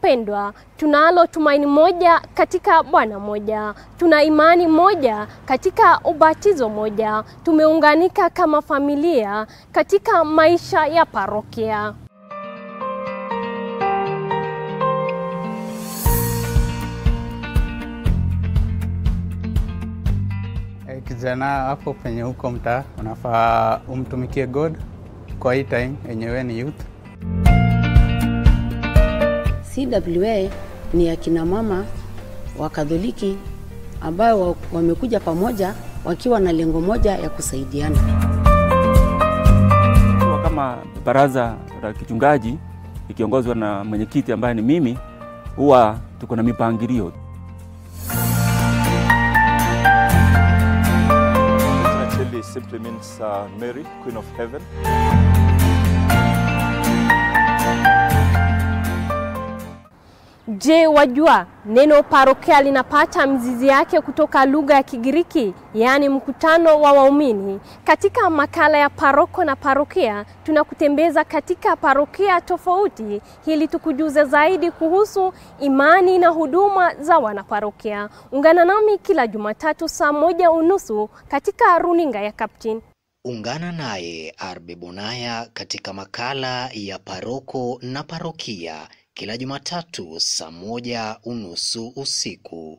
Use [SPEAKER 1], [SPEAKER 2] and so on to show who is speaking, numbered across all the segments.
[SPEAKER 1] Wapendwa, tunalo tumaini moja katika Bwana moja, tuna imani moja katika ubatizo moja, tumeunganika kama familia katika maisha ya parokia.
[SPEAKER 2] Eh, Kijana hapo penye huko mtaa unafaa umtumikie God kwa hii time yenyewe ni youth.
[SPEAKER 3] CWA ni akina mama wa Katholiki ambayo wa- wamekuja pamoja wakiwa na lengo moja ya kusaidiana.
[SPEAKER 4] Kwa kama baraza la kichungaji ikiongozwa na mwenyekiti ambaye ni mimi, huwa tuko na mipangilio.
[SPEAKER 5] Actually, simply means uh, Mary, Queen of Heaven.
[SPEAKER 1] Je, wajua neno parokia linapata mzizi yake kutoka lugha ya Kigiriki, yaani mkutano wa waumini. Katika makala ya paroko na parokia, tunakutembeza katika parokia tofauti ili tukujuze zaidi kuhusu imani na huduma za wanaparokia. Ungana nami kila Jumatatu saa moja unusu katika runinga ya Captain.
[SPEAKER 6] Ungana naye Arbe Bonaya katika makala ya paroko na parokia kila Jumatatu saa moja unusu usiku.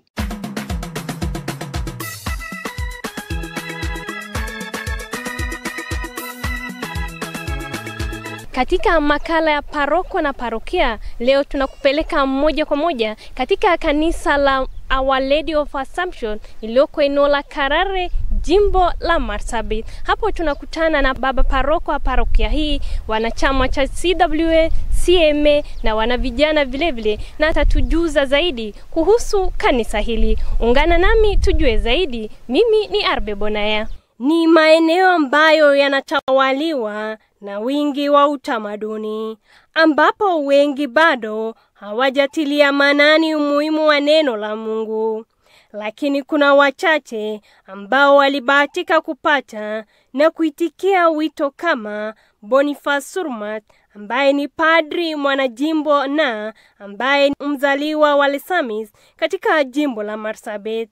[SPEAKER 1] Katika makala ya paroko na parokia leo tunakupeleka moja kwa moja katika kanisa la Our Lady of Assumption iliyoko eneo la Karare jimbo la Marsabit. Hapo tunakutana na baba paroko wa parokia hii, wanachama cha CWA, CMA na wana vijana vilevile, na atatujuza zaidi kuhusu kanisa hili. Ungana nami tujue zaidi. Mimi ni Arbe Bonaya. Ni maeneo ambayo yanatawaliwa na wingi wa utamaduni, ambapo wengi bado hawajatilia maanani umuhimu wa neno la Mungu, lakini kuna wachache ambao walibahatika kupata na kuitikia wito kama Boniface Surmat ambaye ni padri mwanajimbo na ambaye ni mzaliwa wa Lesamis katika jimbo la Marsabit.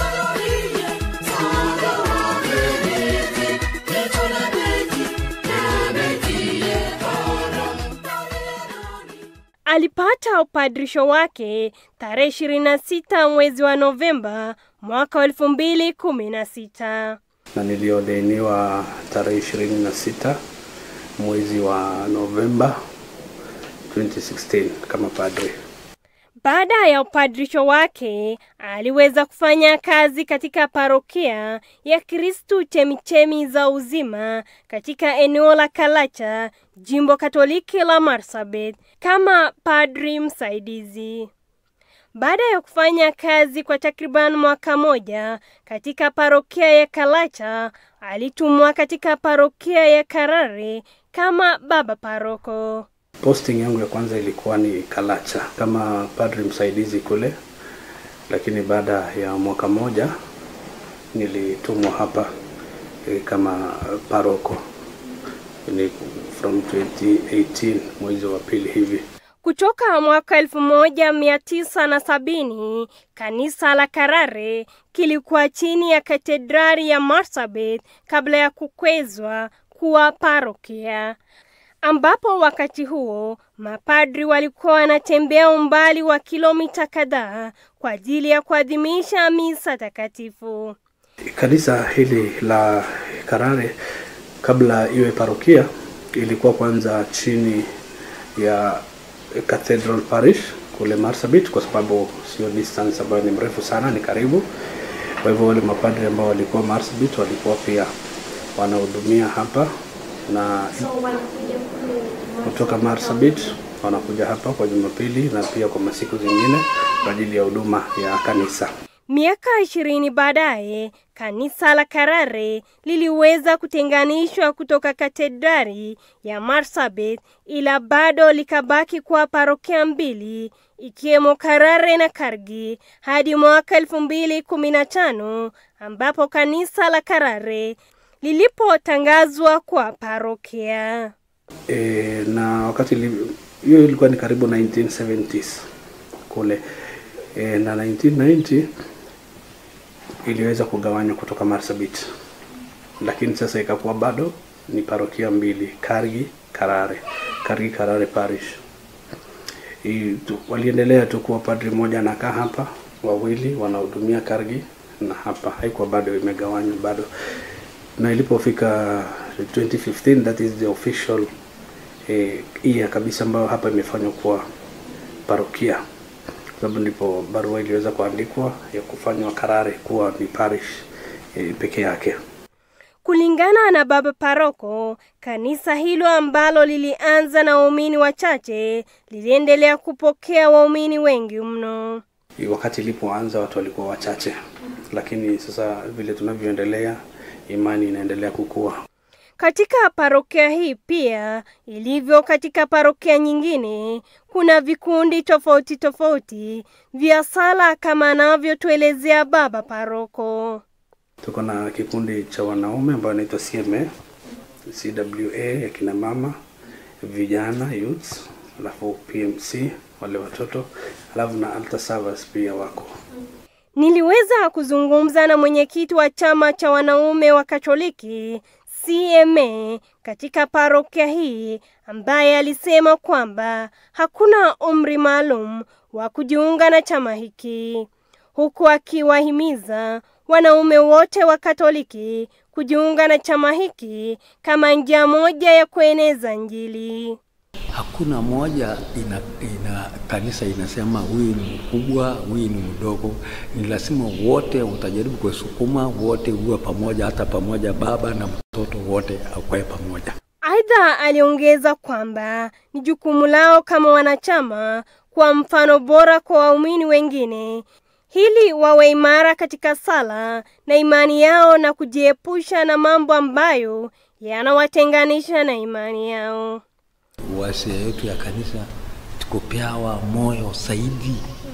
[SPEAKER 1] Alipata upadrisho wake tarehe 26 mwezi wa Novemba mwaka wa 2016.
[SPEAKER 7] na niliodeiniwa tarehe ishirini na sita mwezi wa Novemba 2016 kama padri.
[SPEAKER 1] Baada ya upadrisho wake, aliweza kufanya kazi katika parokia ya Kristu Chemichemi za Uzima katika eneo la Kalacha, jimbo Katoliki la Marsabit, kama padri msaidizi. Baada ya kufanya kazi kwa takriban mwaka moja katika parokia ya Kalacha, alitumwa katika parokia ya Karare kama baba paroko.
[SPEAKER 7] Posting yangu ya kwanza ilikuwa ni Kalacha kama padri msaidizi kule, lakini baada ya mwaka moja nilitumwa hapa eh, kama paroko ni from 2018 mwezi wa pili hivi.
[SPEAKER 1] Kutoka mwaka elfu moja mia tisa na sabini kanisa la Karare kilikuwa chini ya katedrali ya Marsabit kabla ya kukwezwa kuwa parokia, ambapo wakati huo mapadri walikuwa wanatembea umbali wa kilomita kadhaa kwa ajili ya kuadhimisha misa takatifu.
[SPEAKER 7] Kanisa hili la Karare kabla iwe parokia ilikuwa kwanza chini ya Cathedral Parish kule Marsabit, kwa sababu sio distance ambayo ni mrefu sana, ni karibu. Kwa hivyo wale mapadri ambao walikuwa Marsabit walikuwa pia wanahudumia hapa na kutoka Marsabit wanakuja hapa kwa Jumapili na pia kwa masiku zingine kwa ajili ya huduma ya kanisa.
[SPEAKER 1] Miaka ishirini baadaye kanisa la Karare liliweza kutenganishwa kutoka katedrali ya Marsabit, ila bado likabaki kuwa parokia mbili ikiwemo Karare na Kargi hadi mwaka elfu mbili kumi na tano ambapo kanisa la Karare lilipotangazwa kwa parokia.
[SPEAKER 7] E, na wakati li- hiyo ilikuwa ni karibu 1970s kule e, na 1990 iliweza kugawanywa kutoka Marsabit, lakini sasa ikakuwa bado ni parokia mbili, Kargi Karare, Kargi Karare Parish. I, tu, waliendelea tu kuwa padri mmoja anakaa hapa, wawili wanahudumia Kargi na hapa, haikuwa bado imegawanywa bado, na ilipofika 2015 that is the official eh, year kabisa ambayo hapa imefanywa kuwa parokia sababu ndipo barua iliweza kuandikwa ya kufanywa Karare kuwa ni parish e, peke yake.
[SPEAKER 1] Kulingana na baba paroko, kanisa hilo ambalo lilianza na waumini wachache liliendelea kupokea waumini wengi mno.
[SPEAKER 7] Wakati ilipoanza watu walikuwa wachache, lakini sasa vile tunavyoendelea, imani inaendelea kukua.
[SPEAKER 1] Katika parokia hii pia ilivyo katika parokia nyingine, kuna vikundi tofauti tofauti vya sala kama anavyotuelezea baba paroko.
[SPEAKER 7] Tuko na kikundi cha wanaume ambayo inaitwa CMA, CWA ya kina mama, vijana youths, alafu PMC wale watoto, alafu na altar servers pia wako.
[SPEAKER 1] Niliweza kuzungumza na mwenyekiti wa chama cha wanaume wa Katoliki CMA katika parokia hii ambaye alisema kwamba hakuna umri maalum wa kujiunga na chama hiki, huku akiwahimiza wanaume wote wa Katoliki kujiunga na chama hiki kama njia moja ya kueneza Injili.
[SPEAKER 8] Hakuna moja ina, ina kanisa inasema huyu ni mkubwa, huyu ni mdogo. Ni lazima wote utajaribu kuwasukuma wote uwe pamoja, hata pamoja baba na mtoto wote akwae pamoja.
[SPEAKER 1] Aidha, aliongeza kwamba ni jukumu lao kama wanachama kwa mfano bora kwa waumini wengine ili wawe imara katika sala na imani yao na kujiepusha na mambo ambayo yanawatenganisha na imani yao.
[SPEAKER 8] Wasia yetu ya kanisa tukupewa moyo zaidi,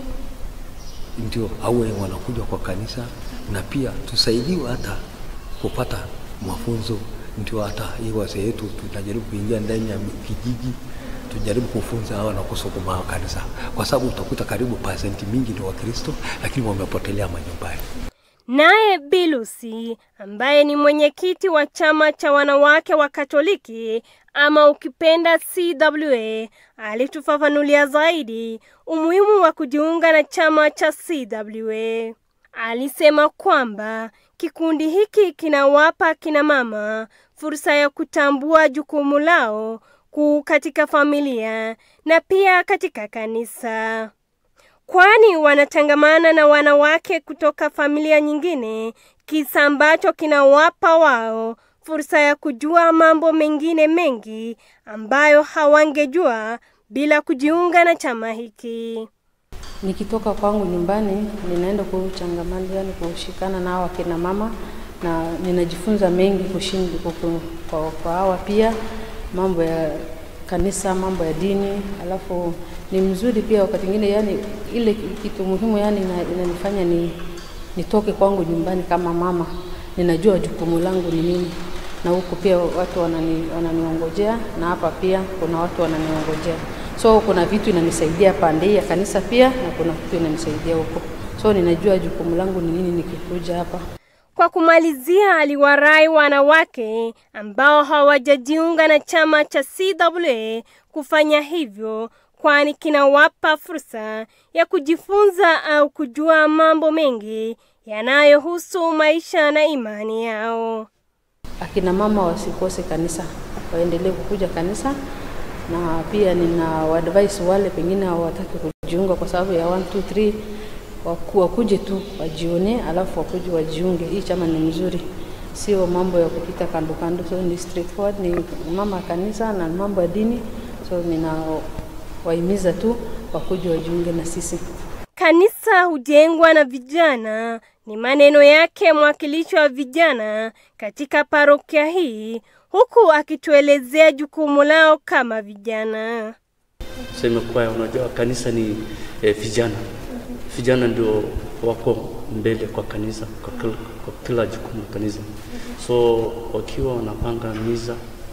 [SPEAKER 8] ndio awe wanakuja kwa kanisa, na pia tusaidiwe hata kupata mafunzo, ndio hata hii wasia yetu tunajaribu kuingia ndani ya kijiji tujaribu kufunza hawa na kusukuma hawa kanisa, kwa sababu utakuta karibu pasenti mingi ni Wakristo, lakini wamepotelea manyumbani.
[SPEAKER 1] Naye Bilusi ambaye ni mwenyekiti wa chama cha wanawake wa Katoliki ama ukipenda CWA alitufafanulia zaidi umuhimu wa kujiunga na chama cha CWA. Alisema kwamba kikundi hiki kinawapa kina mama fursa ya kutambua jukumu lao kuu katika familia na pia katika kanisa kwani wanatangamana na wanawake kutoka familia nyingine, kisa ambacho kinawapa wao fursa ya kujua mambo mengine mengi ambayo hawangejua bila kujiunga na chama hiki.
[SPEAKER 3] Nikitoka kwangu nyumbani, ninaenda kuchangamana, yani kushikana na hawa kina mama, na ninajifunza mengi kushindi kwa, kwa hawa pia mambo ya kanisa, mambo ya dini, alafu ni mzuri pia wakati mwingine, yani ile kitu muhimu yani inanifanya ni nitoke kwangu nyumbani kama mama, ninajua jukumu langu ni nini, na huku pia watu wanani, wananiongojea na hapa pia kuna watu wananiongojea, so kuna vitu inanisaidia pande ya kanisa pia na kuna vitu inanisaidia huko, so ninajua jukumu langu ni nini nikikuja hapa.
[SPEAKER 1] Kwa kumalizia, aliwarai wanawake ambao hawajajiunga na chama cha CWA kufanya hivyo kwani kinawapa fursa ya kujifunza au kujua mambo mengi yanayohusu maisha na imani yao.
[SPEAKER 3] Akina mama wasikose kanisa, waendelee kukuja kanisa, na pia nina waadvise wale pengine hawataki kujiunga kwa sababu ya 1 2 3 waku, wakuje tu wajione, alafu wakuje wajiunge. Hii chama ni mzuri, sio mambo ya kupita kando kando, so ni straightforward, ni mama kanisa na mambo ya dini, so nina wahimiza tu wakuje wajiunge na sisi.
[SPEAKER 1] Kanisa hujengwa na vijana, ni maneno yake mwakilishi wa vijana katika parokia hii, huku akituelezea jukumu lao kama vijana.
[SPEAKER 9] Sema kwa unajua kanisa ni eh, vijana. Vijana ndio wako mbele kwa kanisa kwa kila, kwa kila jukumu kanisa. So wakiwa wanapanga miza,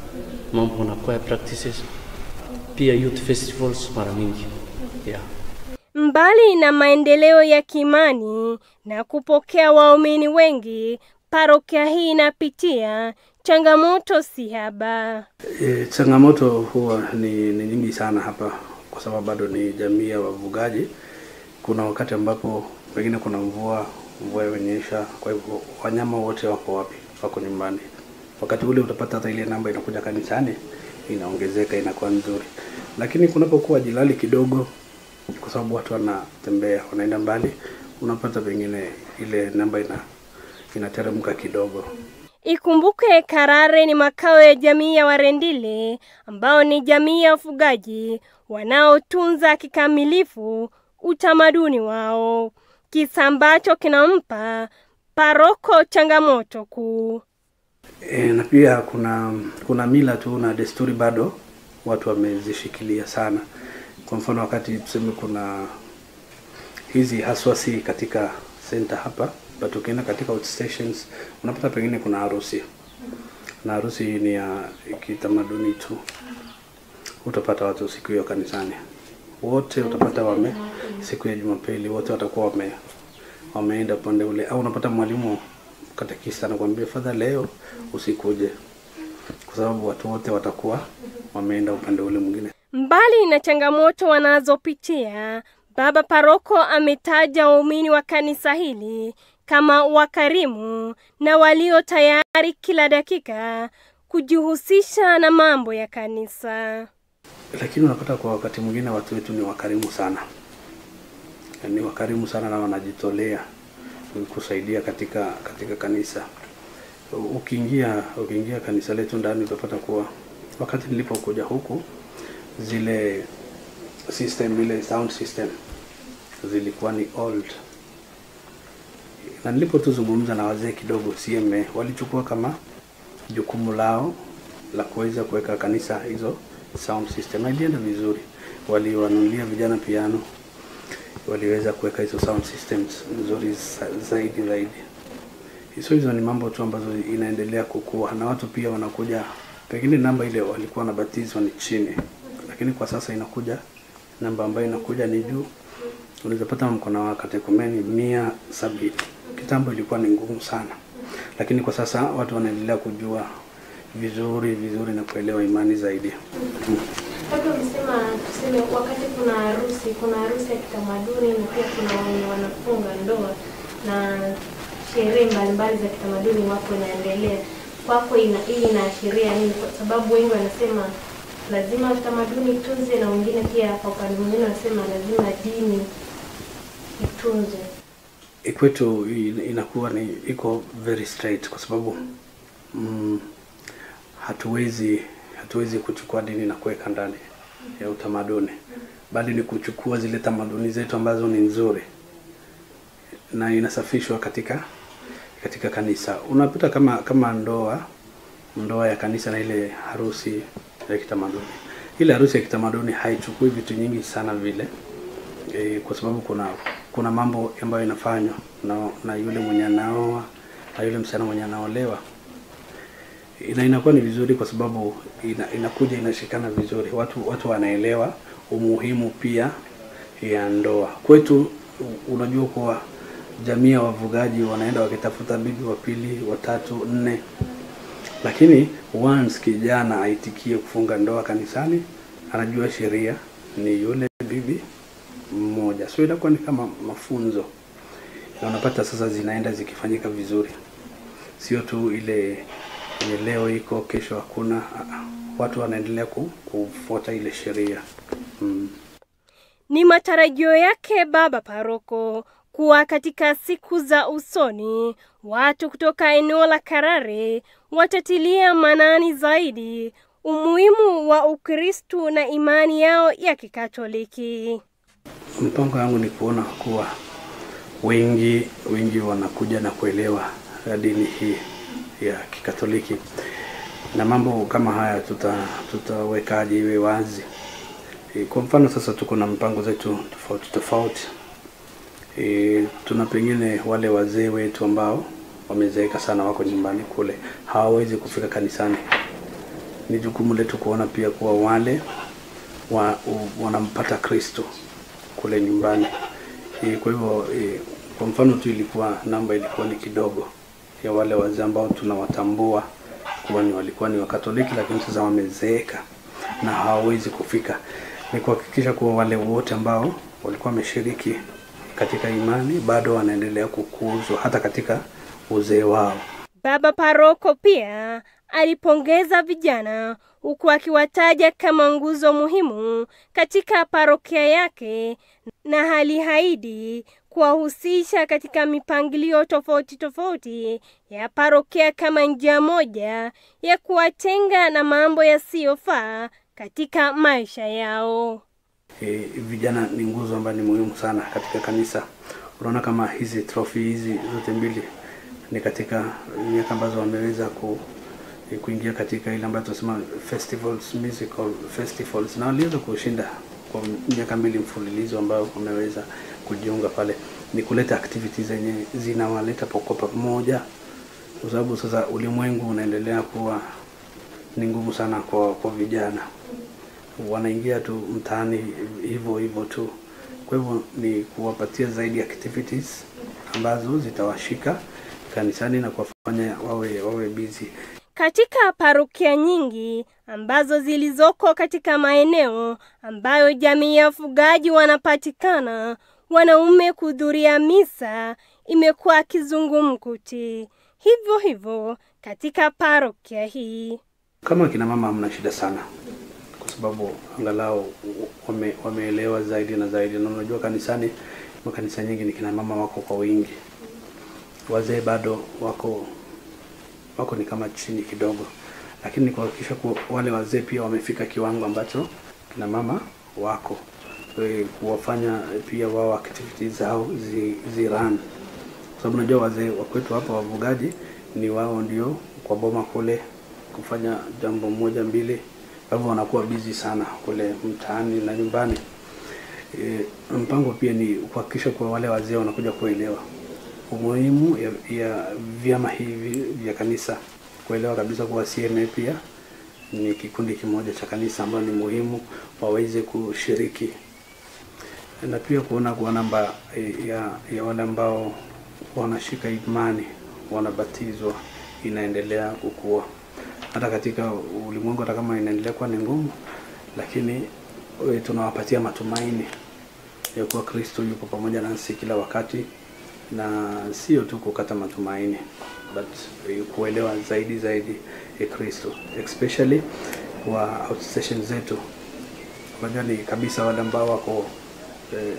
[SPEAKER 9] mambo na choir practices, pia youth festivals mara mingi yeah.
[SPEAKER 1] Mbali na maendeleo ya kiimani na kupokea waumini wengi, parokia hii inapitia changamoto si haba.
[SPEAKER 7] E, changamoto huwa ni, ni nyingi sana hapa kwa sababu bado ni jamii ya wafugaji. Kuna wakati ambapo pengine kuna mvua mvua imenyesha, kwa hivyo wanyama wote wako wapi? Wako nyumbani. Wakati ule utapata hata ile namba inakuja kanisani inaongezeka, inakuwa nzuri, lakini kunapokuwa jilali kidogo, kwa sababu watu wanatembea wanaenda mbali, unapata pengine ile namba ina inateremka kidogo.
[SPEAKER 1] Ikumbuke Karare ni makao ya jamii ya Warendile ambao ni jamii ya wafugaji wanaotunza kikamilifu utamaduni wao, kisa ambacho kinampa paroko changamoto kuu.
[SPEAKER 7] E, na pia kuna kuna mila tu na desturi bado watu wamezishikilia sana. Kwa mfano wakati tuseme kuna hizi haswasi katika center hapa, but ukienda katika outstations unapata pengine kuna harusi na harusi ni ya kitamaduni tu, utapata watu siku hiyo kanisani wote, utapata wame siku ya Jumapili wote watakuwa wame wameenda upande ule, au unapata mwalimu katekista anakuambia fadha, leo usikuje, kwa sababu watu wote watakuwa wameenda upande ule mwingine.
[SPEAKER 1] Mbali na changamoto wanazopitia, Baba Paroko ametaja waumini wa kanisa hili kama wakarimu na walio tayari kila dakika kujihusisha na mambo ya kanisa.
[SPEAKER 7] Lakini unapata kwa wakati mwingine watu wetu ni wakarimu sana, ni wakarimu sana na wanajitolea kusaidia katika katika kanisa. Ukiingia ukiingia kanisa letu ndani utapata kuwa wakati nilipokuja huku zile system ile sound system zilikuwa ni old, na nilipotuzungumza na wazee kidogo CMA walichukua kama jukumu lao la kuweza kuweka kanisa hizo sound system, na ilienda vizuri. Waliwanunulia vijana piano, waliweza kuweka hizo sound systems nzuri zaidi zaidi. Hizo hizo ni mambo tu ambazo inaendelea kukua, na watu pia wanakuja, pengine namba ile walikuwa wanabatizwa ni chini, lakini kwa sasa inakuja namba ambayo inakuja ni juu. Unaweza pata mkono wa katekumeni mia sabini. Kitambo ilikuwa ni ngumu sana, lakini kwa sasa watu wanaendelea kujua vizuri vizuri na kuelewa imani zaidi.
[SPEAKER 1] Labda umesema tuseme, wakati kuna harusi, kuna harusi ya kitamaduni na pia kuna wenye wanafunga ndoa na sherehe mbalimbali za kitamaduni wako inaendelea. Kwako ina, hii inaashiria nini? Kwa sababu wengi wanasema lazima utamaduni itunze, na wengine pia kwa upande mwingine wanasema lazima dini itunze.
[SPEAKER 7] Kwetu inakuwa ni iko very straight kwa sababu mm, hatuwezi hatuwezi kuchukua dini na kuweka ndani ya utamaduni, bali ni kuchukua zile tamaduni zetu ambazo ni nzuri na inasafishwa katika katika kanisa. Unapita kama kama ndoa ndoa ya kanisa na ile harusi ya kitamaduni. Ile harusi ya kitamaduni haichukui vitu nyingi sana vile e, kwa sababu kuna kuna mambo ambayo inafanywa na, na yule mwenye anaoa na yule msichana mwenye anaolewa ina inakuwa ni vizuri kwa sababu ina, inakuja inashikana vizuri, watu watu wanaelewa umuhimu pia ya ndoa. Kwetu unajua kuwa jamii ya wafugaji wanaenda wakitafuta bibi wa pili, watatu, nne, lakini once kijana aitikie kufunga ndoa kanisani, anajua sheria ni yule bibi mmoja, so inakuwa ni kama mafunzo, na unapata sasa zinaenda zikifanyika vizuri, sio tu ile yenye leo iko kesho hakuna. Watu wanaendelea kufuata ile sheria mm.
[SPEAKER 1] Ni matarajio yake Baba Paroko kuwa katika siku za usoni watu kutoka eneo la Karare watatilia manani zaidi umuhimu wa Ukristu na imani yao ya Kikatoliki.
[SPEAKER 7] Mpango yangu ni kuona kuwa wengi wengi wanakuja na kuelewa dini hii ya Kikatoliki na mambo kama haya tuta tutawekaje iwe wazi. E, kwa mfano sasa tuko na mpango zetu tofauti tofauti. E, tuna pengine wale wazee wetu ambao wamezeeka sana, wako nyumbani kule, hawawezi kufika kanisani. Ni jukumu letu kuona pia kuwa wale wa, u, wanampata Kristo kule nyumbani. E, kwa hivyo e, kwa mfano tu ilikuwa namba ilikuwa ni kidogo ya wale wazee ambao tunawatambua kuwa ni walikuwa ni Wakatoliki, lakini sasa wamezeeka na hawawezi kufika. Ni kuhakikisha kuwa wale wote ambao walikuwa wameshiriki katika imani bado wanaendelea kukuzwa hata katika uzee wao.
[SPEAKER 1] Baba Paroko pia alipongeza vijana huku akiwataja kama nguzo muhimu katika parokia yake na aliahidi kuwahusisha katika mipangilio tofauti tofauti ya parokia kama njia moja ya kuwatenga na mambo yasiyofaa katika maisha yao.
[SPEAKER 7] E, vijana ni nguzo ambayo ni muhimu sana katika kanisa. Unaona kama hizi trophy hizi zote mbili ni katika miaka ambazo wameweza ku, e, kuingia katika ile ambayo tunasema festivals, musical festivals, na waliweza kushinda kwa miaka mbili mfululizo ambao wameweza kujiunga pale. Ni kuleta activities zenye zinawaleta kwa pamoja, kwa sababu sasa ulimwengu unaendelea kuwa ni ngumu sana kwa, kwa vijana wanaingia tu mtaani hivyo hivyo tu. Kwa hivyo ni kuwapatia zaidi activities ambazo zitawashika kanisani na kuwafanya wawe wawe busy.
[SPEAKER 1] Katika parokia nyingi ambazo zilizoko katika maeneo ambayo jamii ya wafugaji wanapatikana, wanaume kuhudhuria misa imekuwa kizungumkuti. Hivyo hivyo katika parokia hii.
[SPEAKER 7] Kama kina mama hamna shida sana, kwa sababu angalau wame, wameelewa zaidi na zaidi, na unajua kanisani, makanisa nyingi ni kina mama wako kwa wingi, wazee bado wako wako ni kama chini kidogo, lakini ni kuhakikisha kuwa wale wazee pia wamefika kiwango ambacho kina mama wako e, kuwafanya pia wao activities zao zi, zi run kwa sababu unajua wazee wa kwetu hapa wafugaji ni wao ndio kwa boma kule kufanya jambo moja mbili, kwa hivyo wanakuwa busy sana kule mtaani na nyumbani. E, mpango pia ni kuhakikisha kuwa wale wazee wanakuja kuelewa umuhimu ya, ya vyama hivi vya kanisa, kuelewa kabisa kuwa CMA pia ni kikundi kimoja cha kanisa ambayo ni muhimu waweze kushiriki, na pia kuona kuwa namba ya, ya wale ambao wanashika imani wanabatizwa inaendelea kukua hata katika ulimwengu, hata kama inaendelea kuwa ni ngumu, lakini we, tunawapatia matumaini ya kuwa Kristo yuko pamoja nasi kila wakati, na sio tu kukata matumaini but eh, kuelewa zaidi zaidi ya Kristo especially kwa outstation zetu. Unajua ni kabisa wale ambao wako eh,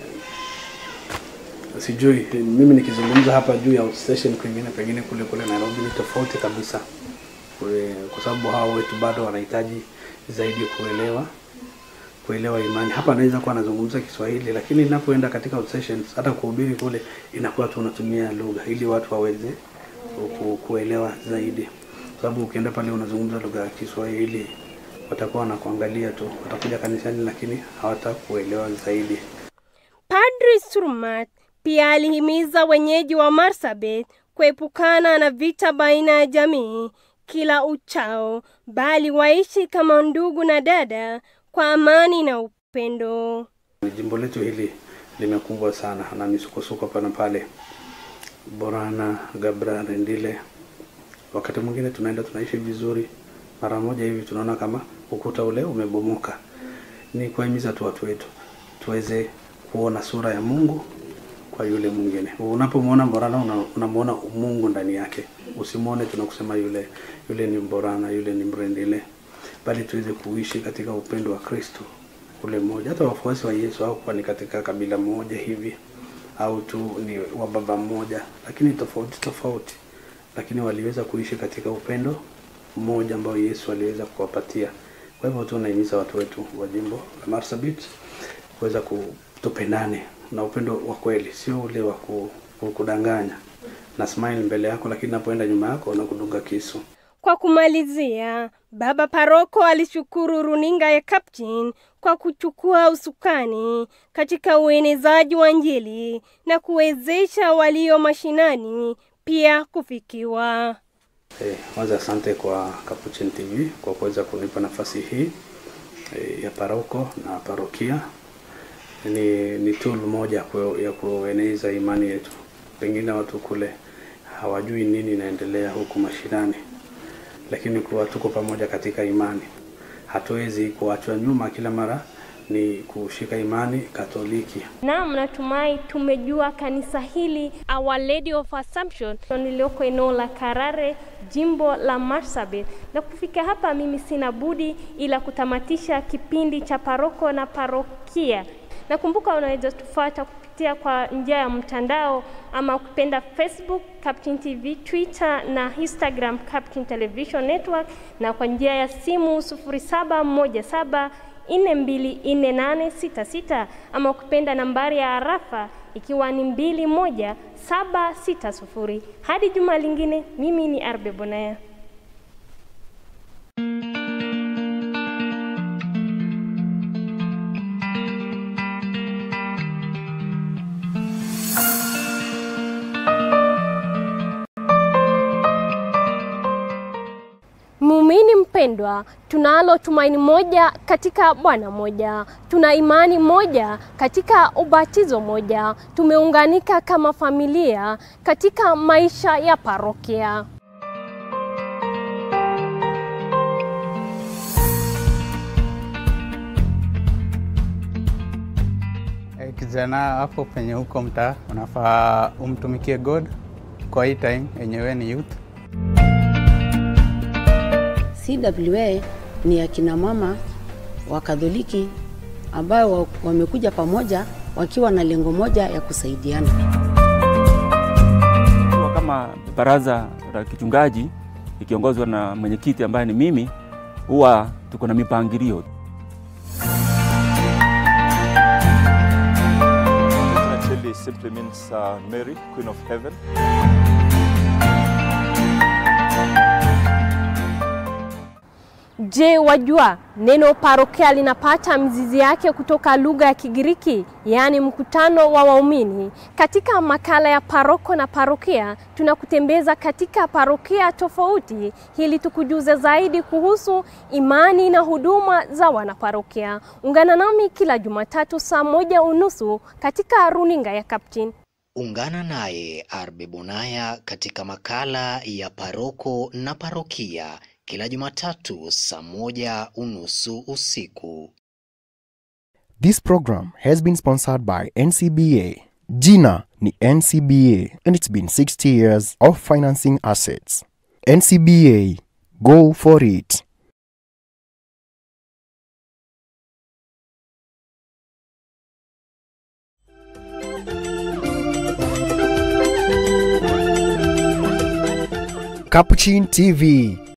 [SPEAKER 7] sijui mimi nikizungumza hapa juu ya outstation kwingine pengine kule kule Nairobi ni tofauti kabisa, Kwe- kwa sababu hao wetu bado wanahitaji zaidi kuelewa kuelewa imani. Hapa anaweza kuwa anazungumza Kiswahili, lakini ninapoenda katika outsessions, hata kuhubiri kule, inakuwa tu unatumia lugha ili watu waweze ku- kuelewa zaidi, kwa sababu ukienda pale unazungumza lugha ya Kiswahili watakuwa wanakuangalia tu, watakuja kanisani, lakini hawatakuelewa zaidi.
[SPEAKER 1] Padri Surmat pia alihimiza wenyeji wa Marsabit kuepukana na vita baina ya jamii kila uchao, bali waishi kama ndugu na dada kwa amani na upendo.
[SPEAKER 7] Jimbo letu hili limekumbwa sana na misukosuko pana pale Borana, Gabra, Rendile. Wakati mwingine tunaenda tunaishi vizuri, mara moja hivi tunaona kama ukuta ule umebomoka. Ni kuhimiza tu watu wetu tuweze kuona sura ya Mungu kwa yule mwingine. Unapomwona Borana una- unamwona Mungu ndani yake, usimwone tunakusema yule yule ni Borana, yule ni Mrendile, bali tuweze kuishi katika upendo wa Kristo ule mmoja. Hata wafuasi wa Yesu hawakuwa ni katika kabila moja hivi au tu ni wa baba mmoja, lakini tofauti tofauti, lakini waliweza kuishi katika upendo mmoja ambao Yesu aliweza kuwapatia. Kwa hivyo tu naimiza watu wetu wa jimbo la Marsabit kuweza kutupendane na upendo wa kweli, sio ule wa ku- ku- kudanganya na smile mbele yako, lakini napoenda nyuma yako na kudunga kisu.
[SPEAKER 1] Kwa kumalizia, Baba Paroko alishukuru runinga ya Captain kwa kuchukua usukani katika uenezaji wa Injili na kuwezesha walio mashinani pia kufikiwa.
[SPEAKER 7] Eh, kwanza asante kwa Capuchin TV kwa kuweza kunipa nafasi hii eh, ya paroko na parokia ni, ni tool moja ku- ya kueneza imani yetu. Pengine watu kule hawajui nini inaendelea huku mashinani, lakini kuwa tuko pamoja katika imani, hatuwezi kuachwa nyuma. Kila mara ni kushika imani Katoliki.
[SPEAKER 1] Naam, natumai tumejua kanisa hili Our Lady of Assumption lililoko eneo la Karare, jimbo la Marsabit. Na kufika hapa, mimi sina budi ila kutamatisha kipindi cha paroko na parokia. Nakumbuka unaweza tufuata kupitia kwa njia ya mtandao ama ukipenda Facebook Captain TV, Twitter na Instagram Captain Television Network, na kwa njia ya simu 0717 424866 ama ukipenda nambari ya arafa ikiwa ni 21760. Hadi juma lingine, mimi ni Arbe Bonaya. Muumini mpendwa, tunalo tumaini moja katika Bwana moja, tuna imani moja katika ubatizo moja, tumeunganika kama familia katika maisha ya parokia.
[SPEAKER 2] Eh, kijana hapo penye huko mtaa unafaa umtumikie God kwa hii time yenyewe ni youth.
[SPEAKER 10] CWA ni akina mama wa Katholiki ambao wa- wamekuja pamoja wakiwa na lengo moja ya kusaidiana.
[SPEAKER 4] Kwa kama baraza la kichungaji ikiongozwa na mwenyekiti ambaye ni mimi, huwa tuko na mipangilio.
[SPEAKER 5] Cheli simply means uh, Mary, Queen of Heaven.
[SPEAKER 1] Je, wajua neno parokia linapata mizizi yake kutoka lugha ya Kigiriki, yaani mkutano wa waumini. Katika makala ya paroko na parokia, tunakutembeza katika parokia tofauti ili tukujuze zaidi kuhusu imani na huduma za wanaparokia. Ungana nami kila Jumatatu saa moja unusu katika runinga ya Captain.
[SPEAKER 6] Ungana naye Arbe Bonaya katika makala ya paroko na parokia kila Jumatatu saa moja unusu usiku.
[SPEAKER 11] This program has been sponsored by NCBA. Jina ni NCBA and it's been 60 years of financing assets. NCBA, go for it. Capuchin TV